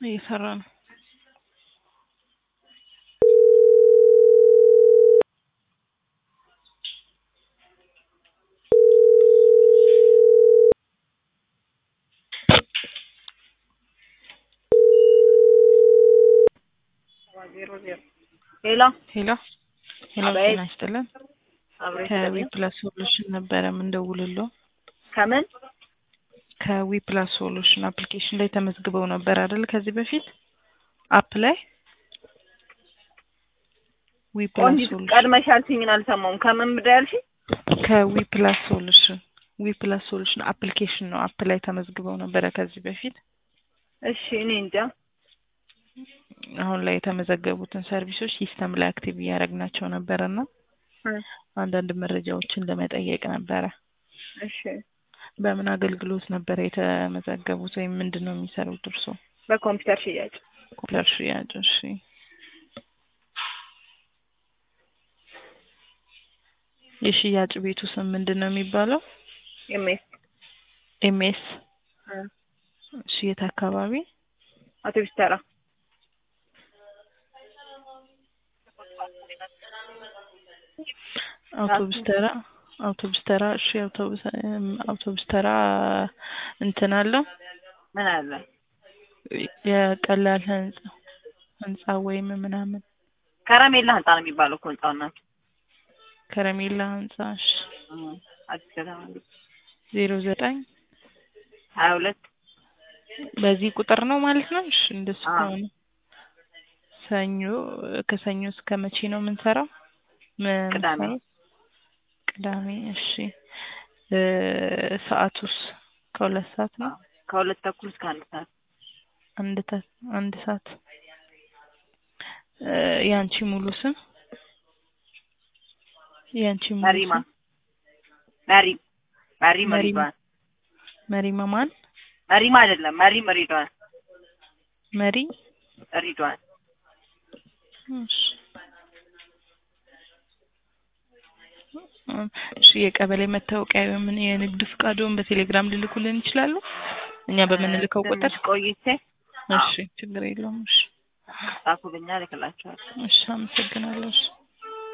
እየሰራ ነው። ሄሎ ሄሎ ሄሎ፣ አቤት። ጤና ይስጥልን። አብሬ ከዊ ፕላስ ሶሉሽን ነበረ የምንደውልለው። ከምን ከዊ ፕላስ ሶሉሽን አፕሊኬሽን ላይ ተመዝግበው ነበር አይደል? ከዚህ በፊት አፕ ላይ ዊ ፕላስ ቆንጂት ሶሉሽን ቀድመሽ ያልሽኝን አልሰማሁም። ከምን ምዳ ያልሽኝ? ከዊ ፕላስ ሶሉሽን ዊ ፕላስ ሶሉሽን አፕሊኬሽን ነው። አፕ ላይ ተመዝግበው ነበረ ከዚህ በፊት። እሺ እኔ እንጃ። አሁን ላይ የተመዘገቡትን ሰርቪሶች ሲስተም ላይ አክቲቭ እያደረግናቸው ነበረ እና አንዳንድ መረጃዎችን ለመጠየቅ ነበረ። እሺ በምን አገልግሎት ነበረ የተመዘገቡት ወይም ምንድን ነው የሚሰሩት እርስዎ? በኮምፒውተር ሽያጭ ኮምፒውተር ሽያጭ። እሺ የሽያጭ ቤቱ ስም ምንድን ነው የሚባለው? ኤምኤስ ኤምኤስ። እሺ የት አካባቢ? አውቶቡስ ተራ አውቶቡስ ተራ አውቶቡስ ተራ። እሺ አውቶቡስ አውቶቡስ ተራ እንትን አለው ምን አለ? የቀላል ህንጻ ህንጻ ወይም ምናምን ከረሜላ ህንጻ ነው የሚባለው እኮ ህንጻው እናት ከረሜላ ህንጻ። እሺ አዲስ ከተማ ዜሮ ዘጠኝ ሀያ ሁለት በዚህ ቁጥር ነው ማለት ነው። እሺ እንደሱ አዎ። ከሆነ ሰኞ ከሰኞ እስከ መቼ ነው የምንሰራው? ምን ቅዳሜ። ሰዓት? ቅዳሜ። እሺ እ ሰዓቱስ ከሁለት ሰዓት ነው? ከሁለት ተኩል እስከ አንድ ሰዓት አንድ ተ አንድ ሰዓት። እ ያንቺ ሙሉ ስም ያንቺ ሙሉ መሪማ ስም መሪም መሪም መሪማ። ሪድዋን መሪማ ማን? መሪማ አይደለም መሪም ሪድዋን መሪ ሪድዋን እሺ እሺ የቀበሌ መታወቂያ ወይም የንግድ ፍቃድዎን በቴሌግራም ሊልኩልን ይችላሉ? እኛ በምንልከው ቁጥር። ትንሽ ቆይቼ እሺ ችግር የለውም። እሺ ጻፉልኛ ልክላቸዋል እሺ አመሰግናለሁ። እሺ